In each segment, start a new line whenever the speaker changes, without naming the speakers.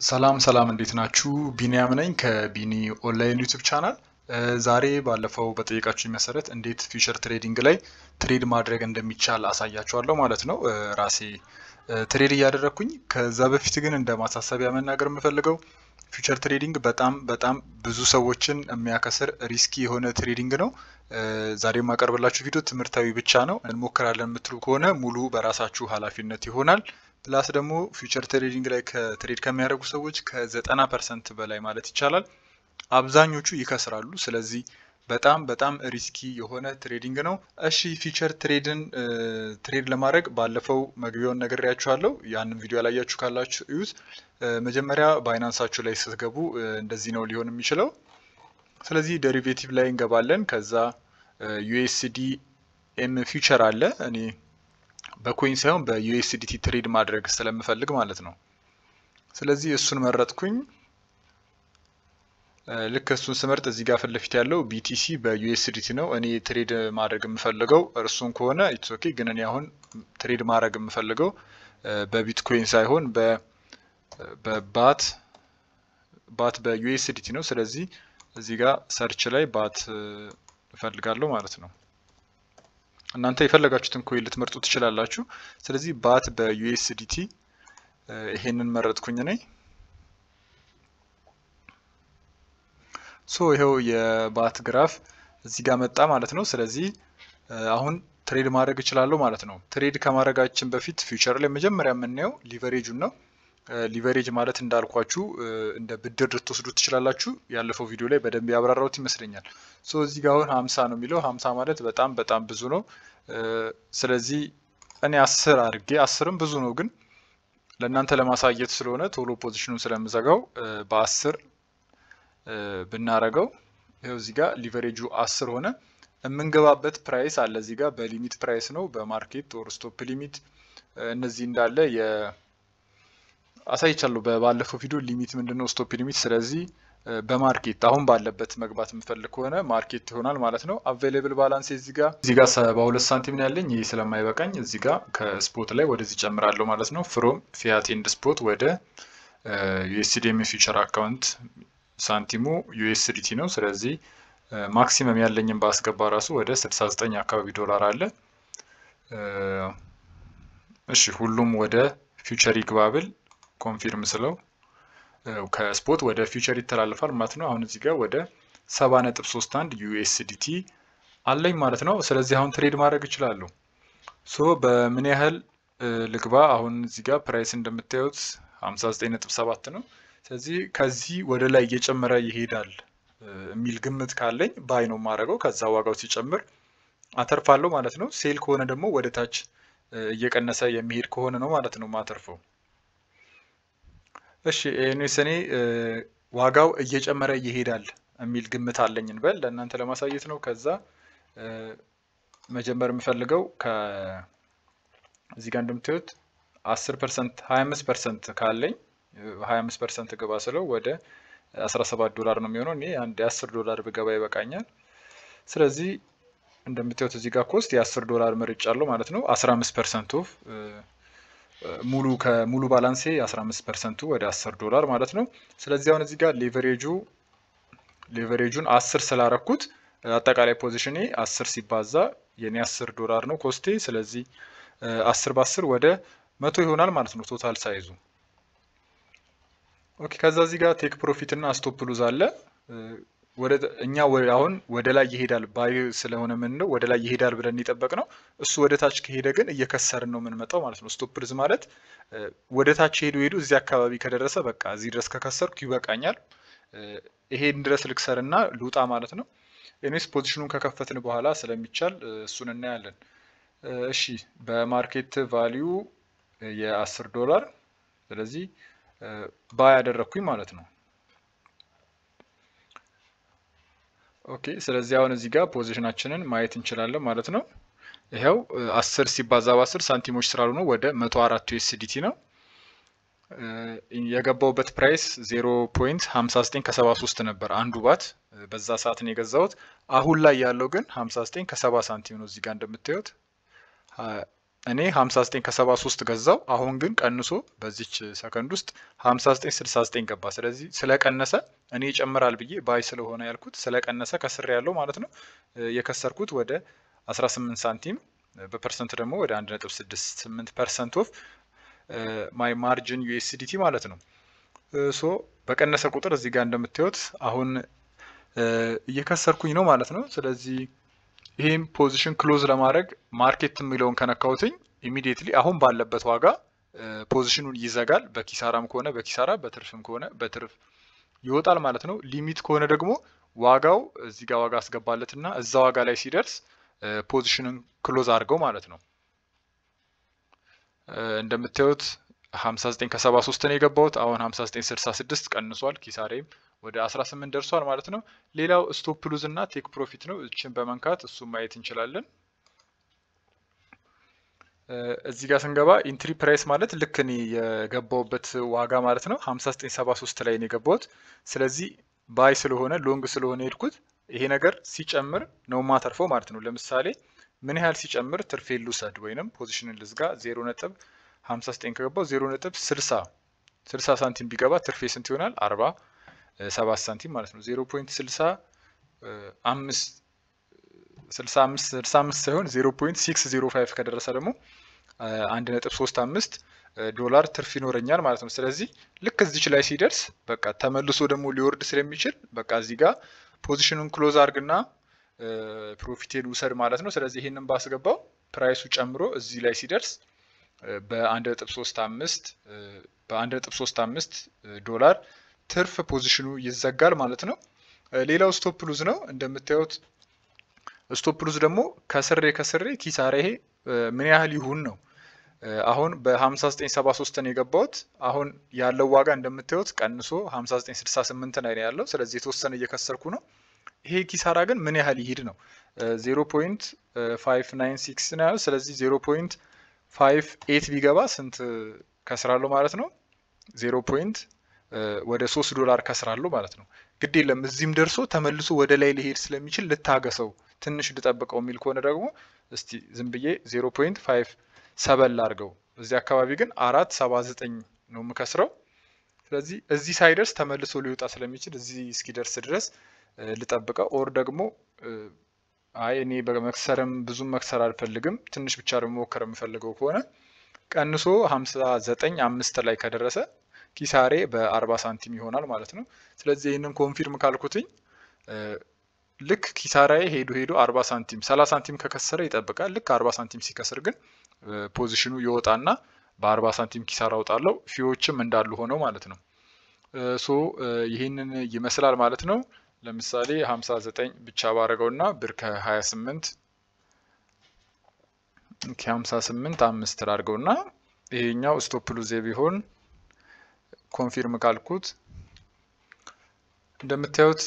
ሰላም ሰላም እንዴት ናችሁ? ቢኒያም ነኝ ከቢኒ ኦንላይን ዩቲዩብ ቻናል። ዛሬ ባለፈው በጠየቃችሁ መሰረት እንዴት ፊውቸር ትሬዲንግ ላይ ትሬድ ማድረግ እንደሚቻል አሳያችኋለሁ ማለት ነው። ራሴ ትሬድ እያደረግኩኝ ከዛ በፊት ግን እንደ ማሳሰቢያ መናገር የምፈልገው ፊውቸር ትሬዲንግ በጣም በጣም ብዙ ሰዎችን የሚያከስር ሪስኪ የሆነ ትሬዲንግ ነው። ዛሬ የማቀርብላችሁ ቪዲዮ ትምህርታዊ ብቻ ነው። እንሞክራለን የምትሉ ከሆነ ሙሉ በራሳችሁ ኃላፊነት ይሆናል። ፕላስ ደግሞ ፊውቸር ትሬዲንግ ላይ ከትሬድ ከሚያደርጉ ሰዎች ከዘጠና ፐርሰንት በላይ ማለት ይቻላል አብዛኞቹ ይከስራሉ። ስለዚህ በጣም በጣም ሪስኪ የሆነ ትሬዲንግ ነው። እሺ ፊውቸር ትሬድን ትሬድ ለማድረግ ባለፈው መግቢያውን ነግሬያችኋለሁ። ያንን ቪዲዮ ያላያችሁ ካላችሁ እዩት። መጀመሪያ ባይናንሳችሁ ላይ ስትገቡ እንደዚህ ነው ሊሆን የሚችለው። ስለዚህ ደሪቬቲቭ ላይ እንገባለን። ከዛ ዩኤስዲ ኤም ፊውቸር አለ እኔ በኮይን ሳይሆን በዩኤስዲቲ ትሬድ ማድረግ ስለምፈልግ ማለት ነው። ስለዚህ እሱን መረጥኩኝ። ልክ እሱን ስመርጥ እዚህ ጋር ፊት ለፊት ያለው ቢቲሲ በዩኤስዲቲ ነው። እኔ ትሬድ ማድረግ የምፈልገው እርሱን ከሆነ ኢትስ ኦኬ። ግን እኔ አሁን ትሬድ ማድረግ የምፈልገው በቢትኮይን ሳይሆን በባት ባት በዩኤስዲቲ ነው። ስለዚህ እዚህ ጋር ሰርች ላይ ባት እፈልጋለሁ ማለት ነው። እናንተ የፈለጋችሁትን ኮይን ልትመርጡ ትችላላችሁ። ስለዚህ ባት በዩኤስዲቲ ይሄንን መረጥኩኝ ነኝ። ሶ ይኸው የባት ግራፍ እዚህ ጋር መጣ ማለት ነው። ስለዚህ አሁን ትሬድ ማድረግ እችላለሁ ማለት ነው። ትሬድ ከማድረጋችን በፊት ፊውቸር ላይ መጀመሪያ የምናየው ሊቨሬጁን ነው። ሊቨሬጅ ማለት እንዳልኳችሁ እንደ ብድር ልትወስዱ ትችላላችሁ። ያለፈው ቪዲዮ ላይ በደንብ ያብራራሁት ይመስለኛል። ሶ እዚህ ጋር አሁን ሀምሳ ነው የሚለው ሀምሳ ማለት በጣም በጣም ብዙ ነው። ስለዚህ እኔ አስር አድርጌ አስርም ብዙ ነው፣ ግን ለእናንተ ለማሳየት ስለሆነ ቶሎ ፖዚሽኑን ስለምዘጋው በአስር ብናረገው ይኸው እዚህ ጋር ሊቨሬጁ አስር ሆነ። የምንገባበት ፕራይስ አለ እዚህ ጋር በሊሚት ፕራይስ ነው፣ በማርኬት ኦር ስቶፕ ሊሚት እነዚህ እንዳለ አሳይቻለሁ ባለፈው ቪዲዮ ሊሚት ምንድን ነው ስቶፕ ሊሚት። ስለዚህ በማርኬት አሁን ባለበት መግባት የምፈልግ ከሆነ ማርኬት ይሆናል ማለት ነው። አቬይላብል ባላንስ እዚህ ጋር እዚህ ጋር ሰባ ሁለት ሳንቲም ነው ያለኝ። ይህ ስለማይበቃኝ እዚህ ጋር ከስፖት ላይ ወደዚህ ጨምራለሁ ማለት ነው። ፍሮም ፊያት ኤንድ ስፖት ወደ ዩኤስዲኤም ፊውቸር አካውንት ሳንቲሙ ዩኤስዲቲ ነው። ስለዚህ ማክሲመም ያለኝን ባስገባ ራሱ ወደ 69 አካባቢ ዶላር አለ። እሺ ሁሉም ወደ ፊውቸር ይግባብል ኮንፊርም ስለው ከስፖት ወደ ፊውቸር ይተላለፋል ማለት ነው። አሁን እዚህ ጋር ወደ 70.31 ዩኤስዲቲ አለኝ ማለት ነው። ስለዚህ አሁን ትሬድ ማድረግ እችላለሁ። ሶ በምን ያህል ልግባ? አሁን እዚህ ጋር ፕራይስ እንደምታዩት 59.7 ነው። ስለዚህ ከዚህ ወደ ላይ እየጨመረ ይሄዳል የሚል ግምት ካለኝ ባይ ነው የማደርገው። ከዛ ዋጋው ሲጨምር አተርፋለሁ ማለት ነው። ሴል ከሆነ ደግሞ ወደ ታች እየቀነሰ የሚሄድ ከሆነ ነው ማለት ነው ማተርፈው። እሺ ኤኒዌይስ እኔ ዋጋው እየጨመረ ይሄዳል የሚል ግምት አለኝ እንበል ለእናንተ ለማሳየት ነው። ከዛ መጀመር የምፈልገው እዚህ ጋር እንደምታዩት 10 ፐርሰንት 25 ፐርሰንት ካለኝ 25 ፐርሰንት ግባ ስለው ወደ 17 ዶላር ነው የሚሆነው። እኔ አንድ የ10 ዶላር ብገባ ይበቃኛል። ስለዚህ እንደምታዩት እዚህ ጋር ኮስት የ10 ዶላር መርጫለሁ ማለት ነው። 15 ፐርሰንት ኦፍ ሙሉ ከሙሉ ባላንሴ 15 ፐርሰንቱ ወደ 10 ዶላር ማለት ነው። ስለዚህ አሁን እዚህ ጋር ሌቨሬጁ ሌቨሬጁን 10 ስላረኩት አጠቃላይ ፖዚሽኔ 10 ሲባዛ የኔ 10 ዶላር ነው ኮስቴ። ስለዚህ 10 በ10 ወደ መቶ ይሆናል ማለት ነው ቶታል ሳይዙ። ኦኬ ከዛ እዚህ ጋር ቴክ ፕሮፊት እና ስቶፕ ሉዝ አለ። ወደ እኛ አሁን ወደ ላይ ይሄዳል ባይ ስለሆነ ምን ነው ወደ ላይ ይሄዳል ብለን የጠበቅ ነው። እሱ ወደ ታች ከሄደ ግን እየከሰርን ነው የምንመጣው ማለት ነው። ስቶፕ ሉዝ ማለት ወደ ታች ሄዱ ሄዱ እዚህ አካባቢ ከደረሰ በቃ እዚህ ድረስ ከከሰርኩ ይበቃኛል፣ ይሄን ድረስ ልክሰርና ልውጣ ማለት ነው። ኤኒዌይስ ፖዚሽኑን ከከፈትን በኋላ ስለሚቻል እሱን እናያለን። እሺ በማርኬት ቫሊዩ የአስር ዶላር ስለዚህ ባይ ያደረግኩኝ ማለት ነው። ኦኬ ስለዚህ አሁን እዚህ ጋር ፖዚሽናችንን ማየት እንችላለን ማለት ነው። ይኸው አስር ሲባዛ በአስር ሳንቲሞች ስላሉ ነው ወደ መቶ አራት ዩኤስዲቲ ነው የገባውበት ፕራይስ ዜሮ ፖይንት ሀምሳ ዘጠኝ ከሰባ ሶስት ነበር አንዱ ባት በዛ ሰዓት ነው የገዛሁት። አሁን ላይ ያለው ግን ሀምሳ ዘጠኝ ከሰባ ሳንቲም ነው። እዚህ ጋር እንደምታዩት እኔ 59 ከ73 ገዛው። አሁን ግን ቀንሶ በዚች ሰከንድ ውስጥ 59 69 ገባ። ስለዚህ ስለቀነሰ እኔ ይጨምራል ብዬ ባይ ስለሆነ ያልኩት ስለቀነሰ ከስር ያለው ማለት ነው የከሰርኩት ወደ 18 ሳንቲም በፐርሰንት ደግሞ ወደ 1.68 ፐርሰንት ኦፍ ማይ ማርጅን ዩኤስዲቲ ማለት ነው። ሶ በቀነሰ ቁጥር እዚህ ጋር እንደምታዩት አሁን እየከሰርኩኝ ነው ማለት ነው። ስለዚህ ይህም ፖዚሽን ክሎዝ ለማድረግ ማርኬት የሚለውን ከነካሁትኝ ኢሚዲየትሊ አሁን ባለበት ዋጋ ፖዚሽኑን ይዘጋል። በኪሳራም ከሆነ በኪሳራ በትርፍም ከሆነ በትርፍ ይወጣል ማለት ነው። ሊሚት ከሆነ ደግሞ ዋጋው እዚህ ጋር ዋጋ አስገባለት እና እዛ ዋጋ ላይ ሲደርስ ፖዚሽንን ክሎዝ አድርገው ማለት ነው። እንደምታዩት 59 ከ73 ነው የገባሁት። አሁን 59 66 ቀንሷል። ኪሳሬም ወደ 18 ደርሷል ማለት ነው። ሌላው ስቶፕ ሉዝ እና ቴክ ፕሮፊት ነው። እችን በመንካት እሱን ማየት እንችላለን። እዚህ ጋር ስንገባ ኢንትሪ ፕራይስ ማለት ልክ እኔ የገባውበት ዋጋ ማለት ነው 5973 ላይ ነው የገባሁት። ስለዚህ ባይ ስለሆነ ሎንግ ስለሆነ የሄድኩት ይሄ ነገር ሲጨምር ነው ማተርፈው ማለት ነው። ለምሳሌ ምን ያህል ሲጨምር ትርፌ ልውሰድ ወይንም ፖዚሽንን ልዝጋ 0 ነጥብ 59 ከገባው 0 ነጥብ 60 60 ሳንቲም ቢገባ ትርፌ ስንት ይሆናል? 40 ሰባት ሳንቲም ማለት ነው። 0.65 65 65 ሳይሆን 0.605 ከደረሰ ደግሞ 1.35 ዶላር ትርፍ ይኖረኛል ማለት ነው። ስለዚህ ልክ እዚች ላይ ሲደርስ በቃ ተመልሶ ደግሞ ሊወርድ ስለሚችል በቃ እዚህ ጋር ፖዚሽኑን ክሎዝ አድርግና ፕሮፊቴን ውሰድ ማለት ነው። ስለዚህ ይህንን ባስገባው ፕራይሱ ጨምሮ እዚህ ላይ ሲደርስ በ1.35 በ1.35 ዶላር ትርፍ ፖዚሽኑ ይዘጋል ማለት ነው። ሌላው ስቶፕ ሉዝ ነው። እንደምታዩት ስቶፕ ሉዝ ደግሞ ከስሬ ከስሬ ኪሳራ ይሄ ምን ያህል ይሁን ነው። አሁን በ5973 ነው የገባሁት። አሁን ያለው ዋጋ እንደምታዩት ቀንሶ 5968 ላይ ነው ያለው። ስለዚህ የተወሰነ እየከሰርኩ ነው። ይሄ ኪሳራ ግን ምን ያህል ይሂድ ነው። 0.596 ነው ያለው። ስለዚህ 0.58 ቢገባ ስንት ከስራለሁ ማለት ነው? 0 ወደ 3 ዶላር ከስራለሁ ማለት ነው። ግድ የለም እዚህም ደርሶ ተመልሶ ወደ ላይ ሊሄድ ስለሚችል ልታገሰው፣ ትንሽ ልጠብቀው የሚል ከሆነ ደግሞ እስቲ ዝም ብዬ 0.5 ሰበል አድርገው። እዚህ አካባቢ ግን አራት ሰባ ዘጠኝ ነው የምከስረው። ስለዚህ እዚህ ሳይደርስ ተመልሶ ሊወጣ ስለሚችል እዚህ እስኪደርስ ድረስ ልጠብቀው። ኦር ደግሞ አይ እኔ በመክሰርም ብዙም መክሰር አልፈልግም ትንሽ ብቻ ደግሞ ሞከር የምፈልገው ከሆነ ቀንሶ 59 አምስት ላይ ከደረሰ ኪሳሬ በ40 ሳንቲም ይሆናል ማለት ነው። ስለዚህ ይህንን ኮንፊርም ካልኩትኝ ልክ ኪሳራዬ ሄዶ ሄዶ 40 ሳንቲም 30 ሳንቲም ከከሰረ ይጠብቃል። ልክ 40 ሳንቲም ሲከስር ግን ፖዚሽኑ ይወጣና በ40 ሳንቲም ኪሳራ አውጣለሁ። ፊዎችም እንዳሉ ሆነው ማለት ነው። ሶ ይህንን ይመስላል ማለት ነው። ለምሳሌ 59 ብቻ ባረገውና ብር ከ28 ከ58 አምስት ላድርገውና ይሄኛው ስቶፕ ሉዜ ቢሆን ኮንፊርም ካልኩት እንደምታዩት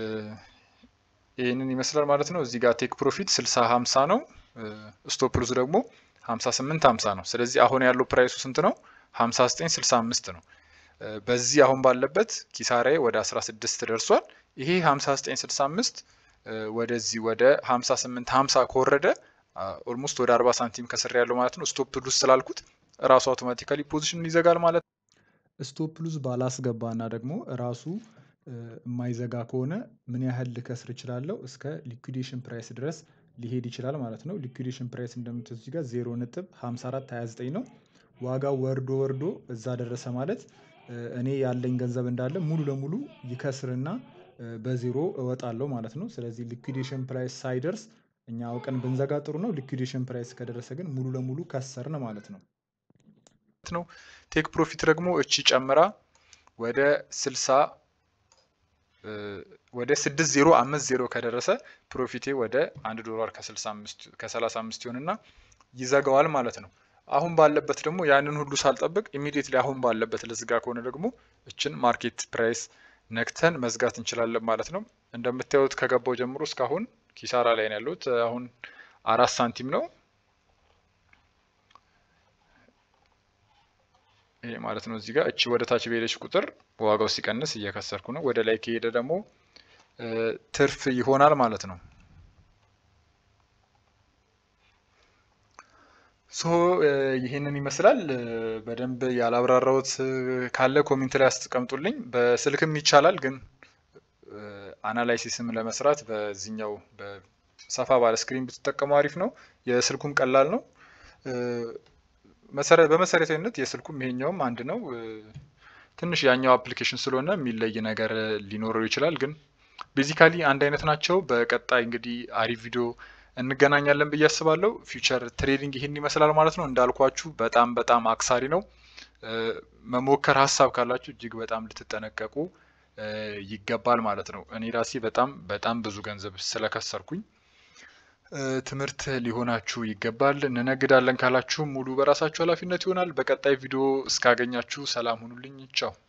ይህንን ይመስላል ማለት ነው። እዚህ ጋር ቴክ ፕሮፊት 60 50 ነው። ስቶፕ ሉዝ ደግሞ 58 50 ነው። ስለዚህ አሁን ያለው ፕራይሱ ስንት ነው? 59 65 ነው። በዚህ አሁን ባለበት ኪሳራዬ ወደ 16 ደርሷል። ይሄ 59 65 ወደዚህ ወደ 58 50 ከወረደ ኦልሞስት ወደ 40 ሳንቲም ከስር ያለው ማለት ነው። ስቶፕ ሉዝ ስላልኩት ራሱ አውቶማቲካሊ ፖዚሽን ይዘጋል ማለት ነው።
ስቶፕ ሉዝ ባላስገባ እና ደግሞ ራሱ የማይዘጋ ከሆነ ምን ያህል ልከስር እችላለሁ? እስከ ሊኩዴሽን ፕራይስ ድረስ ሊሄድ ይችላል ማለት ነው። ሊኩዴሽን ፕራይስ እንደምትወስዱ እዚህ ጋር 0 ነጥብ 54 29 ነው። ዋጋው ወርዶ ወርዶ እዛ ደረሰ ማለት እኔ ያለኝ ገንዘብ እንዳለ ሙሉ ለሙሉ ይከስርና በዜሮ እወጣለሁ ማለት ነው። ስለዚህ ሊኩዴሽን ፕራይስ ሳይደርስ እኛ አውቀን ብንዘጋ ጥሩ ነው። ሊኩዴሽን ፕራይስ ከደረሰ ግን ሙሉ ለሙሉ ከሰርን ማለት ነው
ነው። ቴክ ፕሮፊት ደግሞ እቺ ጨምራ ወደ 60 ወደ 6050 ከደረሰ ፕሮፊቴ ወደ 1 ዶላር ከ35 ይሆንና ይዘጋዋል ማለት ነው። አሁን ባለበት ደግሞ ያንን ሁሉ ሳልጠብቅ ኢሚዲየትሊ አሁን ባለበት ለዝጋ ከሆነ ደግሞ እችን ማርኬት ፕራይስ ነክተን መዝጋት እንችላለን ማለት ነው። እንደምታዩት ከገባው ጀምሮ እስካሁን ኪሳራ ላይ ነው ያለሁት። አሁን አራት ሳንቲም ነው ይሄ ማለት ነው። እዚህ ጋር እቺ ወደ ታች በሄደች ቁጥር ዋጋው ሲቀንስ እየከሰርኩ ነው። ወደ ላይ ከሄደ ደግሞ ትርፍ ይሆናል ማለት ነው። ሶ ይህንን ይመስላል። በደንብ ያላብራራሁት ካለ ኮሜንት ላይ አስቀምጡልኝ። በስልክም ይቻላል፣ ግን አናላይሲስም ለመስራት በዚህኛው ሰፋ ባለ ስክሪን ብትጠቀሙ አሪፍ ነው። የስልኩም ቀላል ነው። በመሰረታዊነት የስልኩም ይሄኛውም አንድ ነው። ትንሽ ያኛው አፕሊኬሽን ስለሆነ የሚለይ ነገር ሊኖረው ይችላል፣ ግን ቤዚካሊ አንድ አይነት ናቸው። በቀጣይ እንግዲህ አሪፍ ቪዲዮ እንገናኛለን ብዬ አስባለሁ። ፊውቸር ትሬዲንግ ይህን ይመስላል ማለት ነው። እንዳልኳችሁ በጣም በጣም አክሳሪ ነው። መሞከር ሀሳብ ካላችሁ እጅግ በጣም ልትጠነቀቁ ይገባል ማለት ነው። እኔ ራሴ በጣም በጣም ብዙ ገንዘብ ስለከሰርኩኝ ትምህርት ሊሆናችሁ ይገባል። እንነግዳለን ካላችሁ ሙሉ በራሳችሁ ኃላፊነት ይሆናል። በቀጣይ ቪዲዮ እስካገኛችሁ ሰላም ሁኑልኝ። ቻው